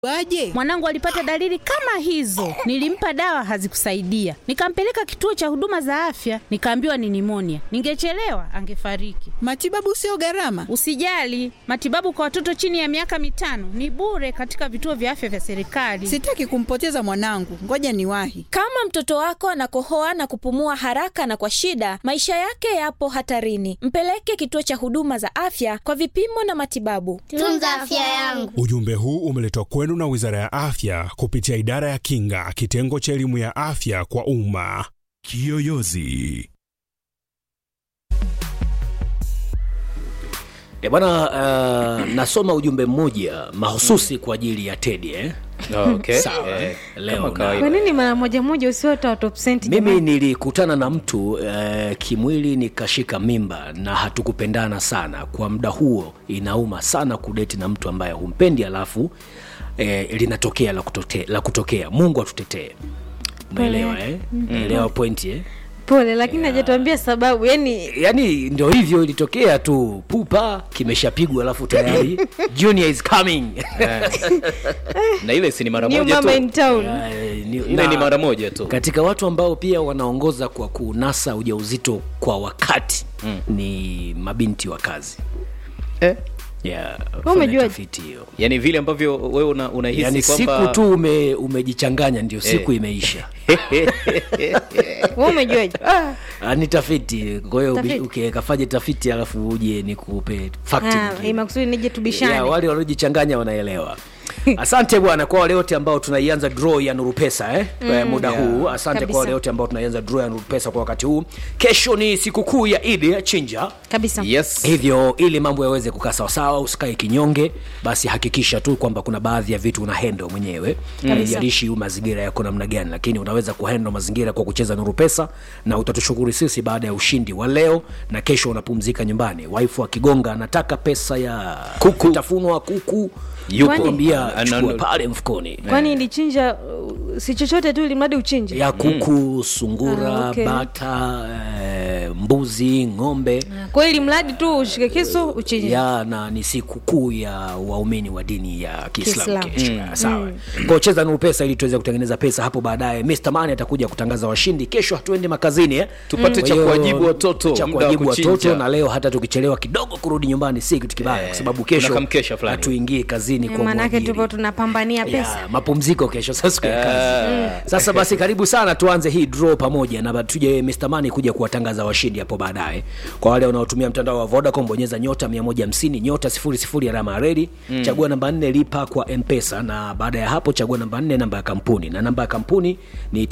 Waje Mwanangu alipata dalili kama hizo, nilimpa dawa hazikusaidia, nikampeleka kituo cha huduma za afya, nikaambiwa ni nimonia. Ningechelewa angefariki. matibabu sio gharama. Usijali, matibabu kwa watoto chini ya miaka mitano ni bure katika vituo vya afya vya serikali. Sitaki kumpoteza mwanangu, ngoja niwahi. Kama mtoto wako anakohoa na kupumua haraka na kwa shida, maisha yake yapo hatarini. Mpeleke kituo cha huduma za afya kwa vipimo na matibabu. Tunza afya yangu. Ujumbe huu umeletwa kwenu na Wizara ya Afya kupitia Idara ya Kinga, kitengo cha elimu ya afya kwa umma. Kiyoyozi. E bwana, uh, nasoma ujumbe mmoja mahususi kwa ajili ya Teddy eh? Okay. Sawa Eh, leo kama na- kawaida. Kwa nini mara moja moja usiwe wa top cent mimi jamani? nilikutana na mtu eh, kimwili nikashika mimba na hatukupendana sana kwa muda huo. Inauma sana kudeti na mtu ambaye humpendi alafu eh, linatokea la, kutote, la kutokea. Mungu atutetee. Umeelewa eh? Umeelewa pointi eh? Pole, lakini hajatuambia sababu. Yani Yaani ndio hivyo ilitokea tu, pupa kimeshapigwa alafu tayari junior is coming. na ile si ni mara new moja mama tu in town. Eh, ni- ile na- ni mara moja tu katika watu ambao pia wanaongoza kwa kunasa ujauzito kwa wakati mm. ni mabinti wa kazi eh? yeah, umejuaje? tafiti hiyo yani vile ambavyo wewe una, unahisi yani kwamba siku tu ume, umejichanganya ndio siku imeisha Wewe umejuaje? Ah, Ah, ni tafiti kwa hiyo Tafiti. okay, kafanye tafiti alafu uje nikupe fact ah, nyingine. eh, makusudi nije tubishane. ya, wale wanaojichanganya wanaelewa asante bwana kwa wale wote ambao tunaianza draw ya nuru pesa eh? mm, muda huu asante Kabisa. kwa wale wote ambao tunaianza draw ya nuru pesa kwa wakati huu kesho ni sikukuu ya idi ya chinja Kabisa. yes hivyo ili mambo yaweze kukaa sawasawa usikae kinyonge basi hakikisha tu kwamba kuna baadhi ya vitu una hendo mwenyewe haijalishi mm. mazingira yako namna gani lakini unaweza kuhendo mazingira kwa kucheza nuru pesa na utatushukuru sisi baada ya ushindi wa leo na kesho unapumzika nyumbani waifu akigonga anataka pesa ya kuku tafunwa kuku Yupo. kwambia Ana- chukua pale mfukoni Kwani ilichinja uh, si chochote tu ili mradi uchinje. ya kuku sungura Ah, okay. bata eh, mbuzi ng'ombe Kwa hiyo ili mradi tu ushike kisu uchinje. ya na ni siku kuu ya waumini wa dini ya kiislamu Kiislamu. kesho mm. sawa kwa cheza nuru pesa ili tuweze kutengeneza pesa hapo baadaye Mr. Mani atakuja kutangaza washindi kesho hatuende makazini eh? Tupate Kwa cha hiyo, kuwajibu watoto, cha muda wa kuwajibu kuchinja. watoto na leo hata tukichelewa kidogo kurudi nyumbani si kitu kibaya kwa sababu kesho kuna kamkesha fulani. hatuingii kazini Eh, kwa Maanake mwajiri. tupo tunapambania pesa. Ya, mapumziko kesho sasa siku ya kazi sasa basi karibu sana tuanze hii draw pamoja na ba- tuje Mr. Mani kuja kuwatangaza washindi hapo baadaye kwa wale wanaotumia mtandao wa Vodacom bonyeza nyota 150 nyota 00 alama ya redi chagua namba 4 lipa kwa M-Pesa na baada ya hapo chagua namba 4 namba ya kampuni na namba ya kampuni ni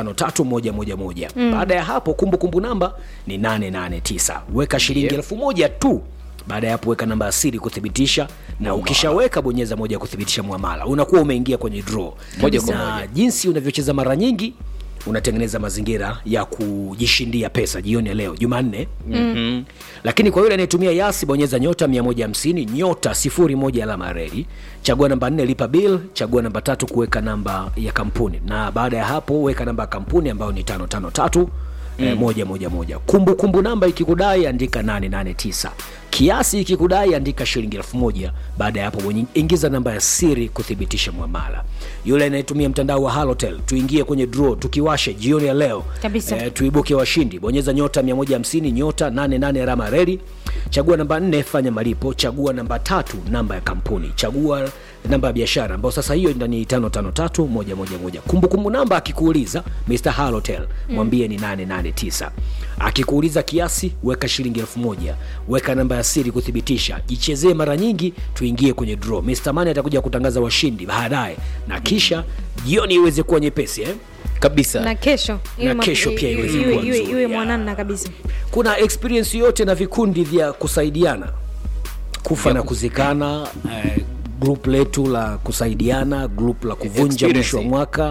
553111 baada ya hapo kumbukumbu namba ni 889 weka shilingi elfu moja tu baada ya hapo weka namba ya siri kuthibitisha na ukishaweka bonyeza moja kuthibitisha mwamala unakuwa umeingia kwenye draw Moja kwa na moja. jinsi unavyocheza mara nyingi unatengeneza mazingira ya kujishindia pesa jioni ya leo jumanne mm-hmm. lakini kwa yule anayetumia yasi bonyeza nyota 150 nyota 01 alama ya reli chagua namba 4 lipa bill chagua namba tatu kuweka namba ya kampuni na baada ya hapo weka namba ya kampuni ambayo ni 553 Mm. Eh, moja moja moja kumbukumbu namba ikikudai andika 889 kiasi ikikudai andika shilingi elfu moja baada ya hapo bwenye- ingiza namba ya siri kuthibitisha mwamala yule anayetumia mtandao wa halotel tuingie kwenye draw tukiwashe jioni ya leo Kabisa. eh, tuibuke washindi bonyeza nyota 150 nyota 88 alama reli chagua namba 4 fanya malipo chagua namba tatu namba ya kampuni chagua namba ya biashara ambayo sasa hiyo ni 553111 kumbukumbu namba akikuuliza Mr. Halotel mwambie ni 889 akikuuliza kiasi weka shilingi elfu moja weka namba ya siri kuthibitisha jichezee mara nyingi tuingie kwenye draw Mr. Mani atakuja kutangaza washindi baadaye na kisha jioni iweze kuwa nyepesi eh? kabisa Na kesho iwe Na ma- kesho pia iwe- iweze iwe- kuwa iwe- nzuri, iwe ya. mwanana kabisa. kuna experience yote na vikundi vya kusaidiana kufa na kuzikana eh, group letu la kusaidiana group la kuvunja Experience. mwisho wa mwaka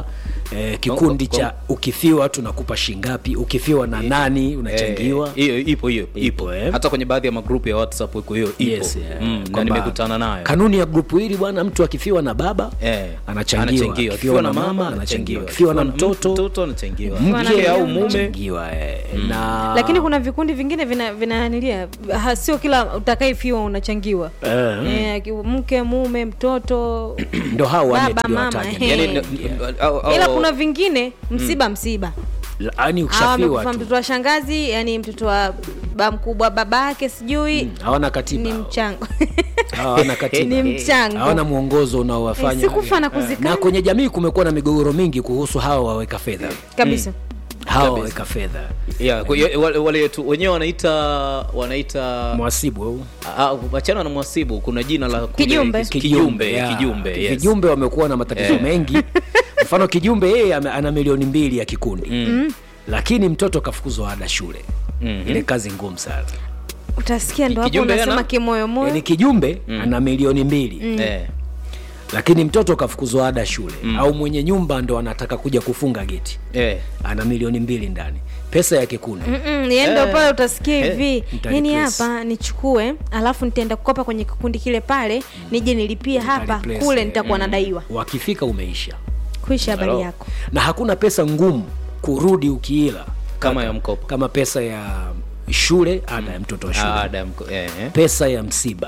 eh, kikundi Kwa- cha ukifiwa tunakupa shingapi ukifiwa na nani unachangiwa Eh, hiyo ipo hiyo Ipo, ipo eh. hata kwenye baadhi ya magrupu ya whatsapp iko hiyo ipo Yes, yeah. mm, na Kwamba nimekutana nayo kanuni ya grupu hili bwana mtu akifiwa na baba Eh, anachangiwa akifiwa na mama anachangiwa akifiwa na mtoto mtoto anachangiwa mke na au mume mume anachangiwa eh. na lakini kuna vikundi vingine vina vinanilia ha, sio kila utakayefiwa unachangiwa Eh. eh, ki- mke mume mtoto ndo hao wanne Baba, mama, tuliowataja eh. yani, Ndio. n- au- au- ila kuna vingine msiba msiba yaani Hawa ukishafiwa wamekufa tu mtoto wa shangazi yani mtoto wa ba mkubwa baba yake sijui hawana katiba ni hao. mchango hawana katiba ni mchango hawana mwongozo unaowafanya Eh, sikufa na kuzikana. na kwenye jamii kumekuwa na migogoro mingi kuhusu hawa waweka fedha kabisa hawa waweka fedha yeah, kwa hiyo wale, wale tu wenyewe wanaita wanaita mwasibu au Ah, wachana na mwasibu kuna jina la kule- Kijumbe. kis- kijumbe yeah. kijumbe yes. kijumbe wamekuwa na matatizo Eh. mengi mfano kijumbe yeye ame- ana milioni mbili ya kikundi mm. lakini mtoto kafukuzwa ada shule Mhm. ile kazi ngumu sana utasikia ndo hapo Kijumbe unasema ana- kimoyomoyo yani kijumbe ana milioni mbili eh. lakini mtoto kafukuzwa ada shule au mwenye nyumba ndo anataka kuja kufunga geti Eh. ana milioni mbili ndani pesa ya kikundi Mm-mm, yani ndo Eh. pale utasikia Eh, hivi nitalipress. yani hapa nichukue alafu nitaenda kukopa kwenye kikundi kile pale nije nilipie hapa Nitalipress, kule eh. nitakuwa nadaiwa wakifika umeisha kuisha habari Hello. yako na hakuna pesa ngumu kurudi ukiila kama ya mkopo kama pesa ya shule ada ya mtoto wa shule Ah, ada ya mko- eh, eh. pesa ya msiba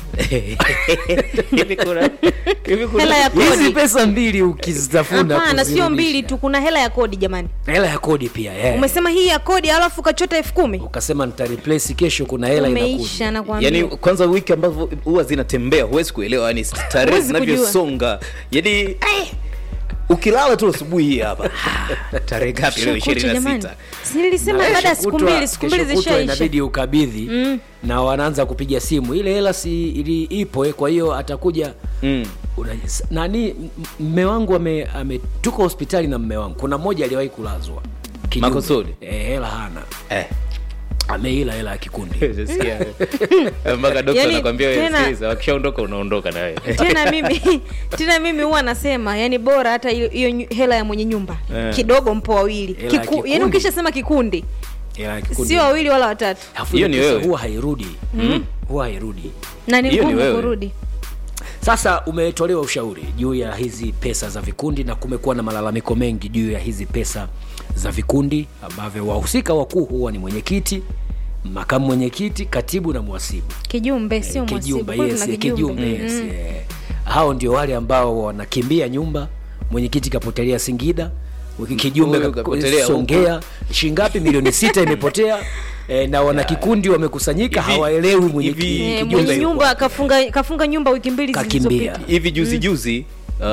Hivi kuna- hivi kuna- hela ya hizi kodi pesa mbili ukizitafuna hapana sio kuzirudisha. mbili tu kuna hela ya kodi jamani hela ya kodi pia yeah. umesema hii ya kodi alafu ukachota elfu kumi ukasema nitareplace kesho kuna hela inakuja umeisha nakwambia yani kwanza wiki ambavyo huwa zinatembea huwezi kuelewa yani tarehe Huwezi zinavyosonga yani eh, ukilala tu asubuhi hii hapa tarehe ngapi leo Kucha ishirini na jamani. sita Si nilisema baada ya siku Kutwa- mbili siku mbili kesho kutwa zishaisha inabidi ukabidhi na wanaanza kupiga simu ile hela si ili ipo eh, kwa hiyo atakuja Mm. Una- s- nani m- mme wangu ame, ame tuko hospitali na mme wangu kuna mmoja aliwahi kulazwa Kijumbe. Makusudi? eh, hela hana Eh. ameila hela ya kikundi Sikia. mpaka dokta Yani, anakwambia wewe tena- sikiliza, wakishaondoka unaondoka na wewe tena mimi tena mimi huwa nasema yani bora hata hiyo hiyo nyu- hela ya mwenye nyumba Eh. kidogo mpo wawili Hela ya Kiku, yani kikundi. ukishasema kikundi hela ya kikundi sio wawili wala watatu Alafu Hiyo ile ni pesa wewe. huwa hairudi huwa hairudi na ni Hiyo ni ngumu wewe. kurudi sasa umetolewa ushauri juu ya hizi pesa za vikundi na kumekuwa na malalamiko mengi juu ya hizi pesa za vikundi ambavyo wahusika wakuu huwa ni mwenyekiti makamu mwenyekiti katibu na mwasibu kijumbe sio mwasibu kijumba kwani yes, tuna eh, kijumbe kijumba yes, eh. hao ndio wale ambao wanakimbia nyumba mwenyekiti kapotelea singida wiki- kijumbe Huyu ka- kapotelea songea shingapi milioni sita imepotea eh, na wana kikundi wamekusanyika Hivi- hawaelewi hivi- mwenyekiti Eh, kijumbe mwenye yuko nyumba kafunga kafunga nyumba wiki mbili Kakimbia. zilizopita hivi juzi juzi uh,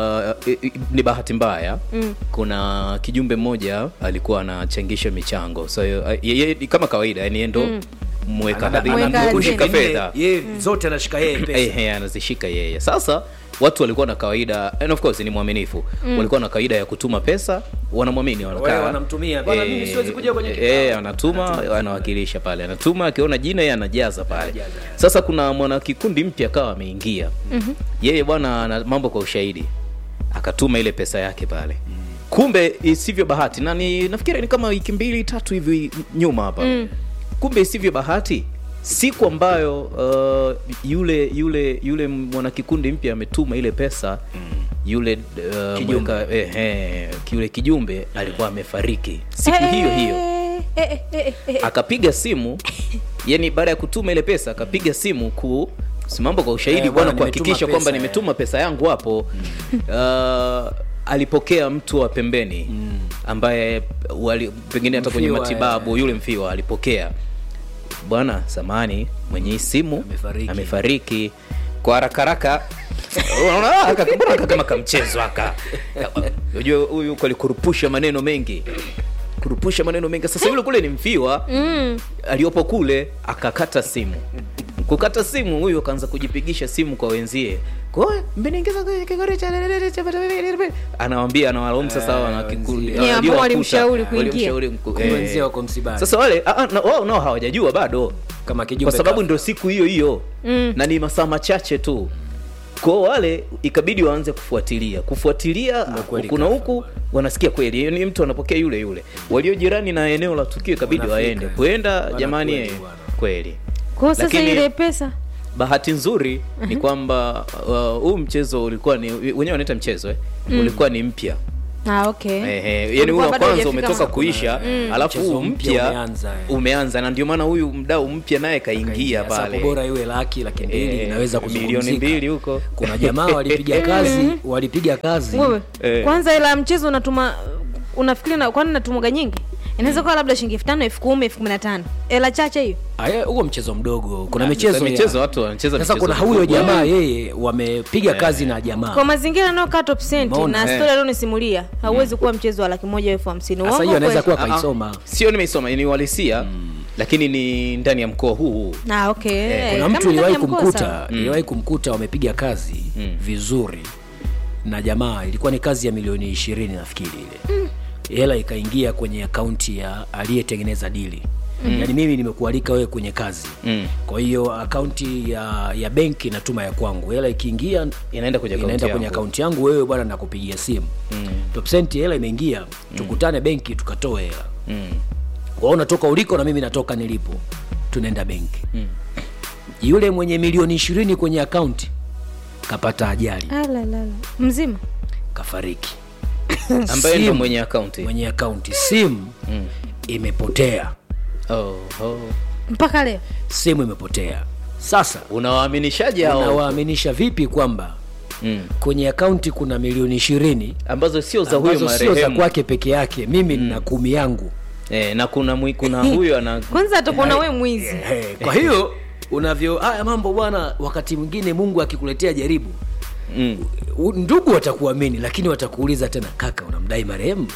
i- i- ni bahati mbaya mm. kuna kijumbe mmoja alikuwa anachangisha michango so uh, yeye kama kawaida yani yeye ndo mweka Ana- hazina, Mweka ana- kushika hazina. fedha Ye- zote anashika yeye pesa Ehe, anazishika yeye sasa watu walikuwa na kawaida and of course ni mwaminifu walikuwa na kawaida ya kutuma pesa wanamwamini Wale wanakaa wanamtumia, "Bwana, mimi siwezi kuja kwenye kikao." eh, anatuma anawakilisha pale anatuma akiona jina yeye anajaza pale sasa kuna mwanakikundi mpya akawa ameingia yeye bwana ana mambo kwa ushahidi akatuma ile pesa yake pale kumbe isivyo bahati na ni nafikiri ni kama wiki mbili tatu hivi nyuma hapa kumbe isivyo bahati siku ambayo uh, yule yule yule mwanakikundi mpya ametuma ile pesa yule uh, Kijumbe. mweka, eh, eh, yule kijumbe alikuwa amefariki siku hiyo hiyo Eh, eh, eh, eh, eh. akapiga simu yani baada ya kutuma ile pesa akapiga simu ku simambo kwa ushahidi Eh, bwana bwana, kuhakikisha nimetuma kwamba pesa, nimetuma pesa yangu hapo uh, alipokea mtu wa pembeni ambaye wali, pengine hata kwenye Mfiwa, matibabu yule mfiwa alipokea bwana samani mwenye hii simu Amefariki. amefariki kwa haraka haraka unaona ah, aka- mbona aka kama kamchezo aka unajua huyu alikurupusha maneno mengi kurupusha maneno mengi sasa yule kule ni mfiwa mm. aliyopo kule akakata simu kukata simu huyu akaanza kujipigisha simu kwa wenzie kwa mmeniingiza kwenye kigori cha anawambia anawalaumu sasa wana kikundi wenzie. Yeah, ambao waliowakuta, walimshauri kuingia. walimshauri mku- Kumbe eh. wenzie wako msibani. sasa wale ah, ah, na- wao nao hawajajua bado kama kijumbe kwa sababu kafa. ndio siku hiyo hiyo mm. na ni masaa machache tu kwao wale ikabidi waanze kufuatilia kufuatilia kweli huku na huku wanasikia kweli ni mtu anapokea yule yule walio jirani na eneo la tukio ikabidi Wanafika. waende kwenda Bwana jamani kweli eh, bwana. kweli kwa hiyo sasa Lakini- ile pesa bahati nzuri ni kwamba uh, huu mchezo ulikuwa ni wenyewe wanaita mchezo eh? ulikuwa ni mpya ah, okay Ehe, yani Ulikuwa ule wa bado kwanza hujafika umetoka ma- kuisha alafu Mchezo huu mpya mpya umeanza, eh. umeanza na ndio maana huyu mdau mpya naye kaingia Sasa pale bora iwe laki laki mbili Eh, inaweza milioni kuzungumzika. mbili huko. kuna jamaa walipiga kazi walipiga kazi wewe Eh. kwanza ila mchezo unatuma unafikiri na kwani natumwaga nyingi inaweza kuwa labda shilingi elfu tano elfu kumi elfu kumi na tano hela chache hiyo Aya, huo mchezo mdogo kuna Ah, michezo sasa ya- michezo watu wanacheza sasa michezo kuna huyo mikubwa. jamaa yeye wamepiga kazi na jamaa kwa mazingira anayokaa top cent Umeona? na Eh. stori alionisimulia hauwezi kuwa mchezo wa laki moja elfu hamsini sasa Uongo hiyo anaweza kweli? kuwa Ah, ah. kaisoma sio nimeisoma ni uhalisia lakini ni ndani ya mkoa huu huu Ah, okay. kuna Kama mtu ndani iliwahi ya mkoa, kumkuta sawa. iliwahi kumkuta wamepiga kazi vizuri na jamaa ilikuwa ni kazi ya milioni ishirini nafikiri ile hela ikaingia kwenye akaunti ya aliyetengeneza dili yaani mimi nimekualika wewe kwenye kazi Mm. kwa hiyo akaunti ya ya benki natuma ya kwangu hela ikiingia Inaenda kwenye akaunti inaenda kwenye yangu. akaunti yangu wewe bwana nakupigia simu mm. topsenti hela imeingia tukutane benki tukatoe hela Mm. kwa hiyo unatoka uliko na mimi natoka nilipo tunaenda benki mm. yule mwenye milioni ishirini kwenye akaunti kapata ajali Ah, la, la, la. mzima kafariki ambaye ndo Simu. mwenye akaunti mwenye akaunti simu Mm. imepotea oh, oh. mpaka leo simu imepotea sasa unawaaminishaje hao unawaaminisha vipi kwamba mm. kwenye akaunti kuna milioni ishirini ambazo sio za huyo ambazo sio za marehemu kwake peke yake mimi nina kumi yangu eh, na kuna mwi, kuna huyo ana kwanza atakuona we mwizi Eh, kwa hiyo unavyo haya mambo bwana wakati mwingine mungu akikuletea jaribu mm. u- ndugu watakuamini lakini watakuuliza tena kaka unamdai marehemu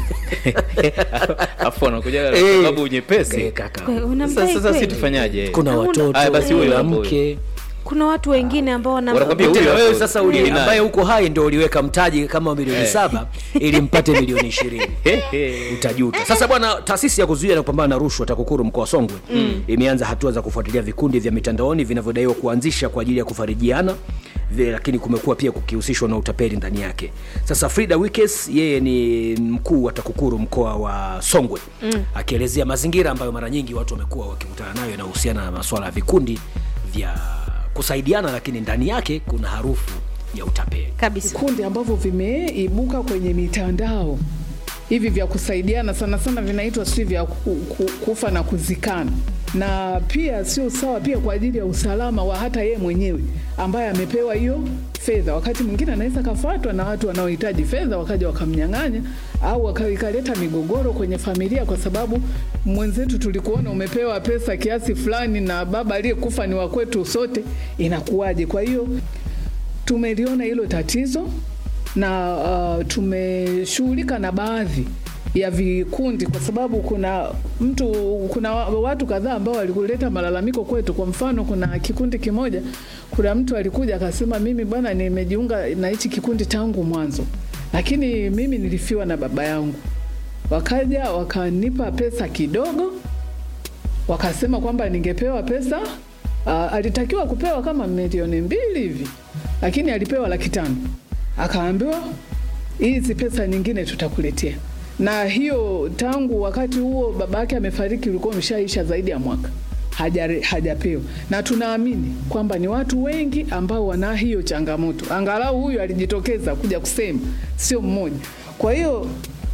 afu anakuja kwa Eh, sababu nyepesi eh, kaka Kwe- sasa unamdai sasa si kweli? tufanyaje kuna Hauna- watoto Aya, basi huyo kuna hapo huyo. mke kuna watu wengine ambao wana Wanakwambia Tena huyo wewe hapo. sasa uli, Ni nani? ambaye uko hai ndo uliweka mtaji kama milioni Eh. saba ili mpate milioni ishirini utajuta sasa bwana taasisi ya kuzuia na kupambana na rushwa takukuru mkoa wa songwe mm. imeanza hatua za kufuatilia vikundi vya mitandaoni vinavyodaiwa kuanzisha kwa ajili ya kufarijiana vi- lakini kumekuwa pia kukihusishwa na utapeli ndani yake sasa frida wikes yeye ni mkuu wa takukuru mkoa wa songwe mm. akielezea mazingira ambayo mara nyingi watu wamekuwa wakikutana nayo yanayohusiana na masuala ya vikundi vya kusaidiana lakini ndani yake kuna harufu ya utapeli kabisa vikundi ambavyo vimeibuka kwenye mitandao hivi vya kusaidiana sana sana vinaitwa si vya ku, ku, kufa na kuzikana na pia sio sawa pia kwa ajili ya usalama wa hata yeye mwenyewe ambaye amepewa hiyo fedha wakati mwingine anaweza kafatwa na watu wanaohitaji fedha wakaja wakamnyang'anya au waka- ikaleta migogoro kwenye familia kwa sababu mwenzetu tulikuona umepewa pesa kiasi fulani na baba aliyekufa ni wa kwetu sote inakuwaje kwa hiyo tumeliona hilo tatizo na uh, tumeshughulika na baadhi ya vikundi kwa sababu kuna mtu kuna wa- watu kadhaa ambao walikuleta malalamiko kwetu kwa mfano kuna kikundi kimoja kuna mtu alikuja akasema mimi bwana nimejiunga na hichi kikundi tangu mwanzo lakini mimi nilifiwa na baba yangu wakaja wakanipa pesa kidogo wakasema kwamba ningepewa pesa uh, alitakiwa kupewa kama milioni mbili hivi lakini alipewa laki tano akaambiwa hizi pesa nyingine tutakuletea na hiyo tangu wakati huo baba yake amefariki ulikuwa umeshaisha zaidi ya mwaka haja- hajapewa na tunaamini kwamba ni watu wengi ambao wana hiyo changamoto angalau huyu alijitokeza kuja kusema sio mmoja kwa hiyo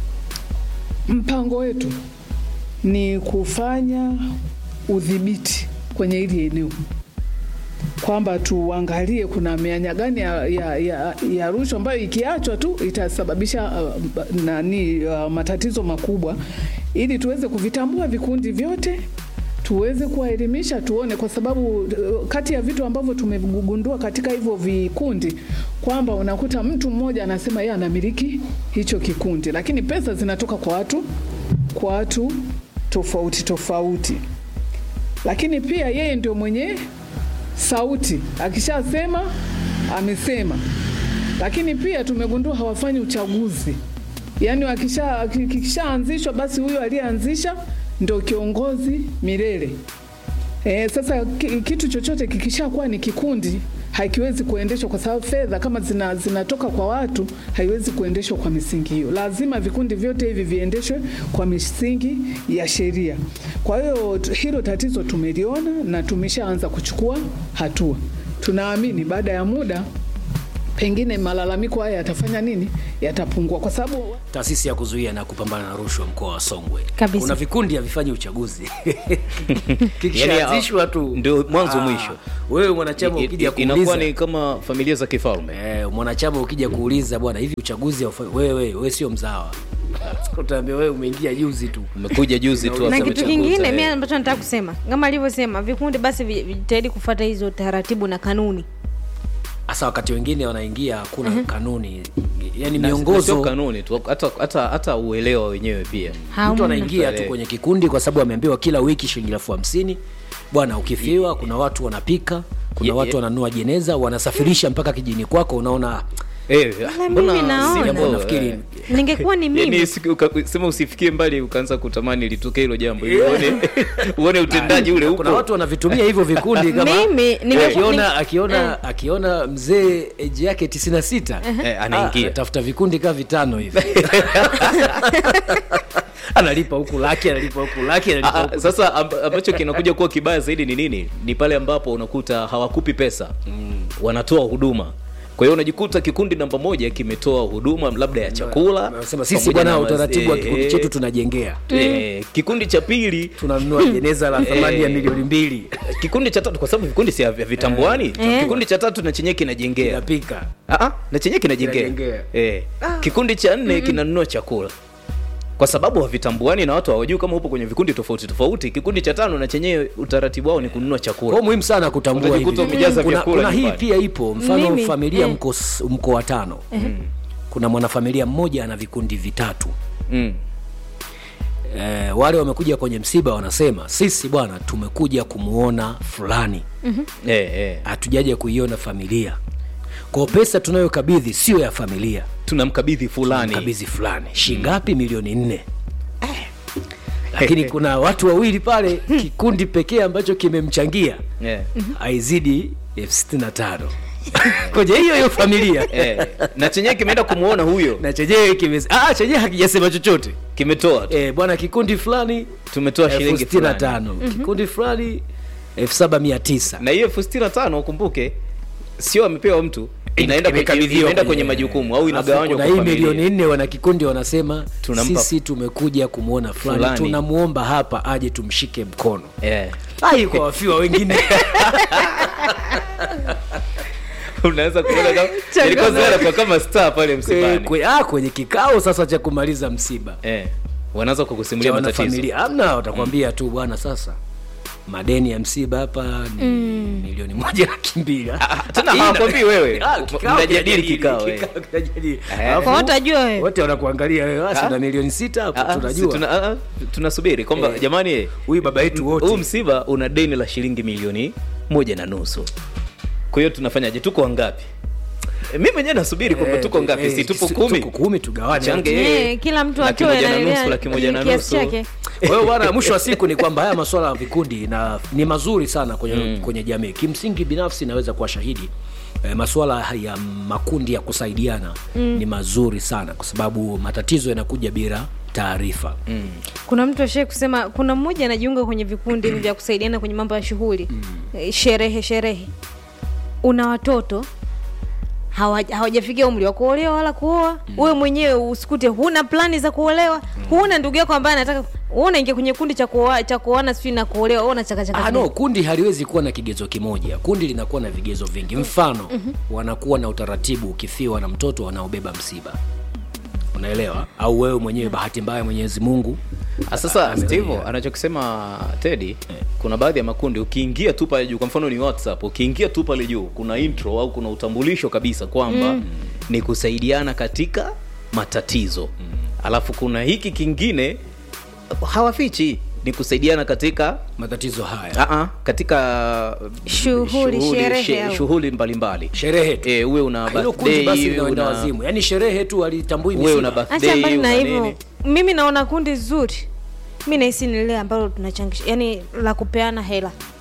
mpango wetu ni kufanya udhibiti kwenye hili eneo kwamba tuangalie kuna mianya gani ya, ya, ya, ya rushwa ambayo ikiachwa tu itasababisha uh, nani uh, matatizo makubwa ili tuweze kuvitambua vikundi vyote tuweze kuwaelimisha tuone kwa sababu uh, kati ya vitu ambavyo tumegundua katika hivyo vikundi kwamba unakuta mtu mmoja anasema yeye anamiliki hicho kikundi lakini pesa zinatoka kwa watu kwa watu tofauti tofauti lakini pia yeye ndio mwenye sauti akishasema amesema lakini pia tumegundua hawafanyi uchaguzi yaani wakisha- ki- kikishaanzishwa basi huyo aliyeanzisha ndo kiongozi milele e, sasa ki- kitu chochote kikishakuwa ni kikundi hakiwezi kuendeshwa kwa sababu fedha kama zina, zinatoka kwa watu haiwezi kuendeshwa kwa misingi hiyo. Lazima vikundi vyote hivi viendeshwe kwa misingi ya sheria. Kwa hiyo t- hilo tatizo tumeliona na tumeshaanza kuchukua hatua. Tunaamini baada ya muda pengine malalamiko haya yatafanya nini, yatapungua kwa sababu taasisi ya kuzuia na kupambana na rushwa mkoa wa Songwe. Kabisa. Kuna vikundi havifanyi uchaguzi Yani, kikishaanzishwa tu ndio mwanzo Ah, mwisho. Wewe mwanachama I- ukija i- inakuwa kuuliza ni kama familia za kifalme eh, mwanachama ukija kuuliza bwana, hivi uchaguzi haufa- wewe wewe sio mzawa, utaambia wewe umeingia juzi tu. umekuja juzi tu na hasa kitu umechaguza, kingine eh. mi ambacho nataka kusema kama alivyosema vikundi basi vi- vijitahidi kufuata hizo taratibu na kanuni Hasa wakati wengine wanaingia hakuna kanuni, yani Na- na sio miongozo kanuni tu hata, hata, hata uelewa wenyewe pia mtu Hamna. anaingia tu Tarehe. kwenye kikundi kwa sababu ameambiwa kila wiki shilingi elfu hamsini bwana ukifiwa kuna watu wanapika kuna Ye- watu ye- wananua jeneza wanasafirisha mpaka kijini kwako unaona Eh, Ila mbona mimi naona. si jambo, nafikiri eh, ningekuwa ni mimi yani siku- uka- sema usifikie mbali ukaanza kutamani litokee hilo jambo ili uone uone utendaji ule kuna upo watu wanavitumia hivyo vikundi kama Mimi, ninge- akiona ninge- akiona akiona mzee eji yake tisini na sita Eh, anaingia. tafuta vikundi kaa vitano hivi analipa huku laki analipa huku laki analipa Ah, huku sasa amb- ambacho kinakuja kuwa kibaya zaidi ni nini ni pale ambapo unakuta hawakupi pesa wanatoa huduma kwa hiyo unajikuta kikundi namba moja kimetoa huduma labda ya chakula Wanasema sisi pamoja bwana na utaratibu wa wazee. kikundi chetu tunajengea Eh, kikundi cha pili tunanunua jeneza la thamani ya Eh. milioni mbili kikundi cha tatu kwa sababu vikundi si vya vitambuani kikundi cha tatu na chenyewe kinajengea inapika Ah, ah, na chenyewe kinajengea Kinajengea. eh. kikundi cha nne kinanunua chakula kwa sababu havitambuani na watu hawajui kama upo kwenye vikundi tofauti tofauti kikundi cha tano na chenyewe utaratibu wao ni kununua chakula kwa muhimu sana kutambua Utajikuta hivi. umejaza kuna, vyakula kuna hii nyumbani. pia ipo mfano Mimi, familia eh. mko, s- mko watano kuna mwanafamilia mmoja ana vikundi vitatu mm. eh, wale wamekuja kwenye msiba wanasema sisi bwana tumekuja kumuona fulani eh, eh. hatujaja kuiona familia kwa pesa tunayokabidhi sio ya familia tunamkabidhi fulani kabidhi fulani shingapi milioni nne lakini kuna watu wawili pale kikundi pekee ambacho kimemchangia eh. haizidi elfu sitini na tano kwenye hiyo hiyo familia Eh. na chenyewe kimeenda kumwona huyo na chenyewe kime ah, chenyewe hakijasema chochote kimetoa tu eh, bwana kikundi fulani tumetoa elfu shilingi sitini na fulani tano kikundi fulani elfu saba mia tisa na hiyo elfu sitini na tano ukumbuke sio amepewa mtu inaenda kwenye, Imekabidhiwa inaenda kwenye- kwenye majukumu au Alafu inagawanywa kuna kwa hii milioni familia nne wana kikundi wanasema Tunampa- sisi tumekuja kumwona fulani Fulani. tunamwomba hapa aje tumshike mkono eh. ai kwa wafiwa wengine unaweza kuona kama ilikuwa Zara kwa kama star pale Kwe- msibani kwe- ah, kwenye kikao sasa cha kumaliza msiba eh. wanaanza cha kukusimulia matatizo wanafamilia amna watakwambia tu bwana sasa madeni ya msiba hapa ni milioni moja laki mbili tena Ina- hawakwambii wewe. Ah, kikao Mnajadili kinajadili, kikao, eh. kikao kinajadili. Eh. Alafu Kwa watajua wewe. wote wanakuangalia wewe Ah. ah, na milioni sita hapo Ah, ah, si tunajua tuna- ah, ah, tunasubiri kwamba Eh. jamani eh, huyu baba yetu huu wote msiba una deni la shilingi milioni moja na nusu kwa hiyo tunafanyaje tuko wangapi Eh, mi mwenyewe nasubiri kwamba Eh, tuko ngapi eh, si tupo si- kumi tuko kumi tugawanye Change wote. yeye. Eh, kila mtu Laki atoe moja na na- nusu, laki moja na kiasi nusu. chake. kwa hiyo bwana mwisho wa siku ni kwamba haya masuala ya vikundi na ni mazuri sana kwenye, mm. kwenye jamii kimsingi binafsi naweza kuwa shahidi eh, masuala ya makundi ya kusaidiana mm. ni mazuri sana kwa sababu matatizo yanakuja bila taarifa mm. kuna mtu ashai kusema kuna mmoja anajiunga kwenye vikundi hivi vya kusaidiana kwenye mambo ya shughuli Eh, sherehe sherehe una watoto hawa- hawajafikia umri wa kuolewa wala kuoa wewe mwenyewe usikute huna plani za kuolewa huna ndugu yako ambaye anataka wewe unaingia kwenye kundi cha kuoa cha kuoana sijui na kuolewa wewe unachakachaka Ah, no, kundi haliwezi kuwa na kigezo kimoja kundi linakuwa na vigezo vingi mfano mm-hmm. wanakuwa na utaratibu ukifiwa na mtoto wanaobeba msiba unaelewa au wewe mwenyewe bahati mbaya mwenyezi mungu Ah, sasa Ame- steve yeah. anachokisema tedi kuna baadhi ya makundi ukiingia tu pale juu kwa mfano ni whatsapp ukiingia tu pale juu kuna intro au kuna utambulisho kabisa kwamba mm. ni kusaidiana katika matatizo mm. alafu kuna hiki kingine hawafichi ni kusaidiana katika matatizo haya Aa, katika Shughuli, sherehe she- au- shughuli mbalimbali sherehe tu Eh, uwe una hilo kundi birthday, basi uwe linaenda una- wazimu yaani sherehe tu alitambui uwe una misiba acha birthday, mbali na una hivyo nini. mimi naona kundi zuri mi nahisi ni lile ambalo tunachangisha yani la kupeana hela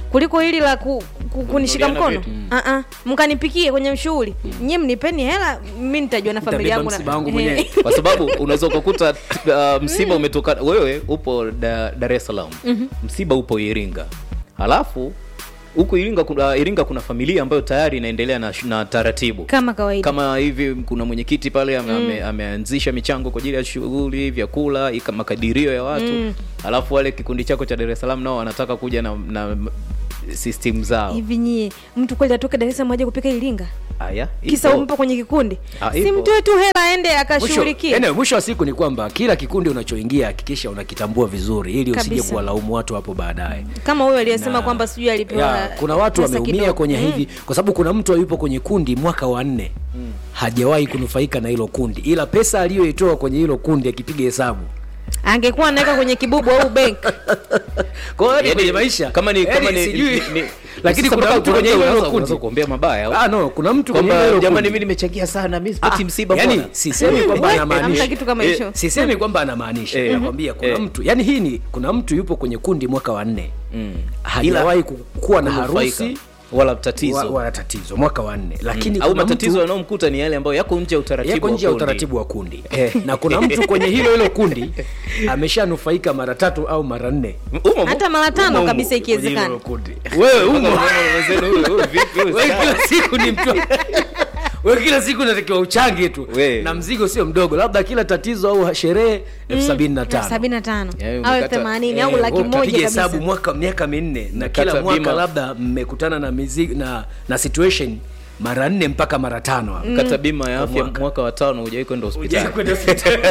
kuliko hili la ku, ku, kunishika Kununuliana mkono vitu. uh-uh. mkanipikie kwenye shughuli nyie mnipeni hela mi nitajua na familia Nitabeba yangu na- msiba wangu Eh. mwenyewe. kwa sababu unaweza ukakuta uh, msiba umetoka wewe upo da, dar es salaam msiba upo iringa halafu huku iringa kuna, iringa kuna familia ambayo tayari inaendelea na, na taratibu kama kawaida kama hivi kuna mwenyekiti pale ame, ame, ameanzisha michango kwa ajili ya shughuli vyakula ika makadirio ya watu mm. alafu wale kikundi chako cha dar es salaam nao wanataka kuja na, na system zao hivi nyie mtu kweli atoke dar es salaam aje kupika iringa haya kisa ipo. umpo kwenye kikundi Ah, si ipo. mtoe tu hela aende Mwisho, akashughulikie anyway, mwisho wa siku ni kwamba kila kikundi unachoingia hakikisha unakitambua vizuri ili usije Kabisa. kuwalaumu watu hapo baadaye kama huyo aliyesema Na- kwamba sijui alipewa ya, kuna watu pesa wameumia kidogo. kwenye Mm. hivi kwa sababu kuna mtu yupo kwenye kundi mwaka wa nne hajawahi kunufaika na hilo kundi ila pesa aliyoitoa kwenye hilo kundi akipiga hesabu angekuwa anaweka kwenye kibubu au bank kwa hiyo Yaani, kwenye maisha kama ni yaani kama ni, sijui ni, ni lakini sasa kuna mpaka mtu kwenye unaanza- hilo unaanza kundi kuombea mabaya ah no kuna mtu kwenye kwamba hilo jamani kundi mimi nimechangia sana mi sipati msiba yani bwana. sisemi kwamba hamna anamaanisha kitu kama Eh, hicho sisemi kwamba anamaanisha Eh. nakwambia kuna Eh. mtu yani hii ni kuna mtu yupo kwenye kundi mwaka wa nne hajawahi ku- kuwa na Kunufaika. harusi wala tatizo wa- wala tatizo mwaka wa nne lakini au kuna matatizo mtu yanayomkuta ni yale ambayo yako nje ya utaratibu yako wa nje ya kundi. utaratibu wa kundi na kuna mtu kwenye hilo hilo kundi ameshanufaika mara tatu au mara nne Umo, umo. hata mara tano Umo, umo. kabisa kwenye hilo ikiwezekana kundi wewe umo Wenzenu, huyu- huyu vipi, huyu wewe sawa. kila siku ni mtu wewe kila siku unatakiwa uchange tu We. na mzigo sio mdogo labda kila tatizo au sherehe elfu sabini na tano sabini na tano Yaani au umekata- elfu themanini Eh, au laki wewe utapiga moja hesabu kabisa mwaka miaka minne na Unakata kila mwaka bima. labda mmekutana na mizigo na na situation mara nne mpaka mara tano hapo. kata bima ya afya mwaka. mwaka wa tano hujawai kwenda Hujawahi hospitali kwenda hospitali.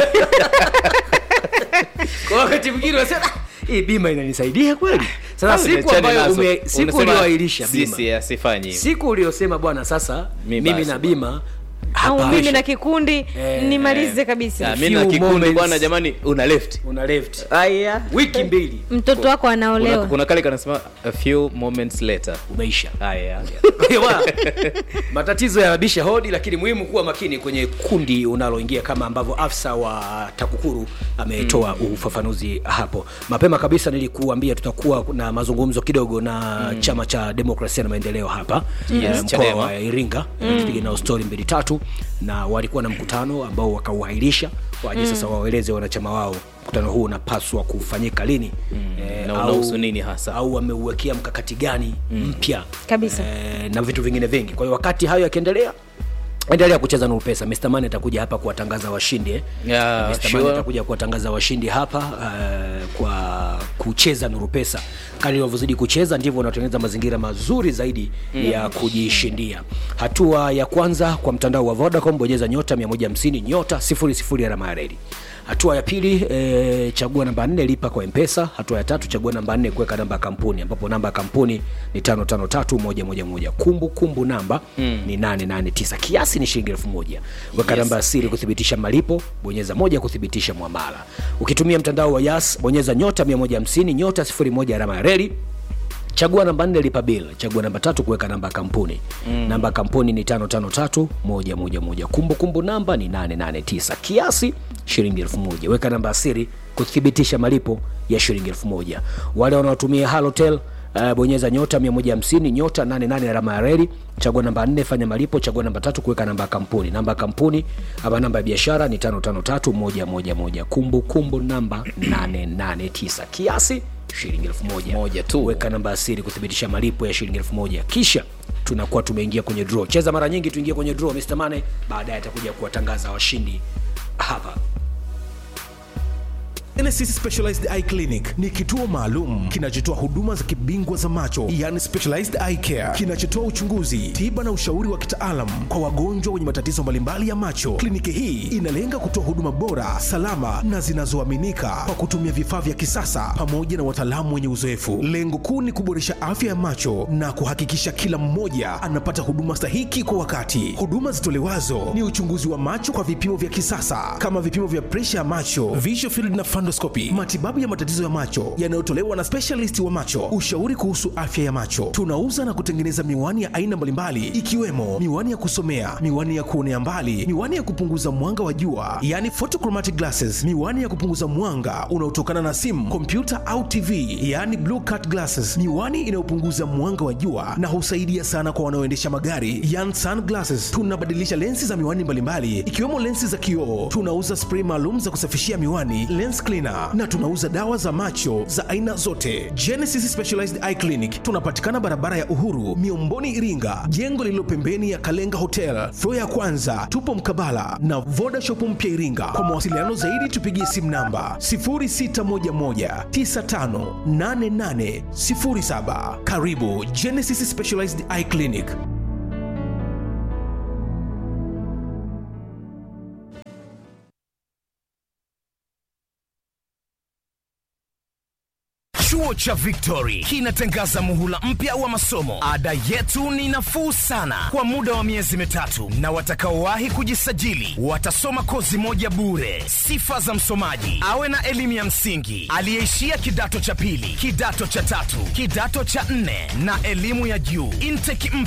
kwa wakati mwingine unasema "Ah, hii bima inanisaidia kweli sasa Au siku niachane ambayo nazo. ume, siku Unasema, ulioahirisha bima sisi asifanyi hivyo. siku uliosema bwana sasa Mi mimi basi na bwana. bima au hapa mimi na kikundi nimalize kabisa Ah, mi na few kikundi moments. bwana jamani una left una left aya wiki mbili mtoto wako kuna, anaolewa kuna kale kanasema a few moments later umeisha haya Wa, matatizo yanabisha hodi lakini muhimu kuwa makini kwenye kundi unaloingia kama ambavyo afisa wa takukuru ametoa mm. ufafanuzi hapo mapema kabisa nilikuambia tutakuwa na mazungumzo kidogo na mm. chama cha demokrasia na maendeleo hapa Yes, eh, mkoa Chadema. wa iringa mm. tupige nao stori mbili tatu na walikuwa na mkutano ambao wakauhairisha waje sasa waeleze wanachama wao mkutano huu unapaswa kufanyika lini mm. Na unahusu nini hasa? au wameuwekea mkakati gani mpya Kabisa. eh, na vitu vingine vingi kwa hiyo wakati hayo yakiendelea endelea kucheza nuru pesa Mr. Man atakuja hapa kuwatangaza washindi eh. Yeah, Mr. sure. Man atakuja kuwatangaza washindi hapa uh, kwa kucheza nuru pesa kali unavyozidi kucheza ndivyo unatengeneza mazingira mazuri zaidi mm. ya kujishindia hatua ya kwanza kwa mtandao wa vodacom bonyeza nyota 150 nyota 00 alama ya reli hatua ya pili e, chagua namba nne lipa kwa mpesa hatua ya tatu chagua namba nne kuweka namba ya kampuni ambapo namba ya kampuni ni tano tano tatu moja moja moja kumbu kumbu namba mm. ni nane nane tisa kiasi ni shilingi elfu moja weka Yes. namba ya siri kuthibitisha malipo bonyeza moja kuthibitisha mwamala ukitumia mtandao wa yas bonyeza nyota 150 nyota 01 alama ya reli chagua namba nne lipa bil chagua namba tatu kuweka namba ya kampuni mm. namba ya kampuni ni tano tano tatu moja moja moja kumbukumbu namba ni 889 kiasi shilingi elfu moja weka namba ya siri kuthibitisha malipo ya shilingi elfu moja wale wanaotumia halotel Uh, bonyeza nyota 150 nyota 88 alama ya reli chagua namba 4 fanya malipo chagua namba tatu kuweka namba ya kampuni namba ya kampuni ama namba ya biashara ni 553111 kumbu kumbu namba 889 kiasi shilingi elfu moja Moja tu. weka namba ya siri kuthibitisha malipo ya shilingi elfu moja kisha tunakuwa tumeingia kwenye draw cheza mara nyingi tuingie kwenye draw Mr. Mane baadaye atakuja kuwatangaza washindi hapa Genesis Specialized Eye Clinic ni kituo maalum kinachotoa huduma za kibingwa za macho, yani specialized eye care, kinachotoa uchunguzi, tiba na ushauri wa kitaalam kwa wagonjwa wenye matatizo mbalimbali ya macho. Kliniki hii inalenga kutoa huduma bora, salama na zinazoaminika kwa kutumia vifaa vya kisasa pamoja na wataalamu wenye uzoefu. Lengo kuu ni kuboresha afya ya macho na kuhakikisha kila mmoja anapata huduma stahiki kwa wakati. Huduma zitolewazo ni uchunguzi wa macho kwa vipimo vya kisasa kama vipimo vya presha ya macho, visual field na fundus endoscopy, matibabu ya matatizo ya macho yanayotolewa na specialist wa macho, ushauri kuhusu afya ya macho. Tunauza na kutengeneza miwani ya aina mbalimbali ikiwemo miwani ya kusomea, miwani ya kuonea mbali, miwani ya kupunguza mwanga wa jua, yani photochromatic glasses, miwani ya kupunguza mwanga unaotokana na simu, kompyuta au TV, yani blue cut glasses, miwani inayopunguza mwanga wa jua na husaidia sana kwa wanaoendesha magari, yani sunglasses. Tunabadilisha lensi za miwani mbalimbali ikiwemo lensi za kioo. Tunauza spray maalum za kusafishia miwani, lens cleaner, na tunauza dawa za macho za aina zote. Genesis Specialized Eye Clinic tunapatikana barabara ya Uhuru, Miomboni, Iringa, jengo lililo pembeni ya Kalenga Hotel, floor ya kwanza. Tupo mkabala na Voda Shop mpya Iringa. Kwa mawasiliano zaidi tupigie simu namba 0611958807. Karibu Genesis Specialized Eye Clinic. Chuo cha Victory kinatangaza muhula mpya wa masomo. Ada yetu ni nafuu sana kwa muda wa miezi mitatu, na watakaowahi kujisajili watasoma kozi moja bure. Sifa za msomaji: awe na elimu ya msingi, aliyeishia kidato cha pili, kidato cha tatu, kidato cha nne na elimu ya juu. Intake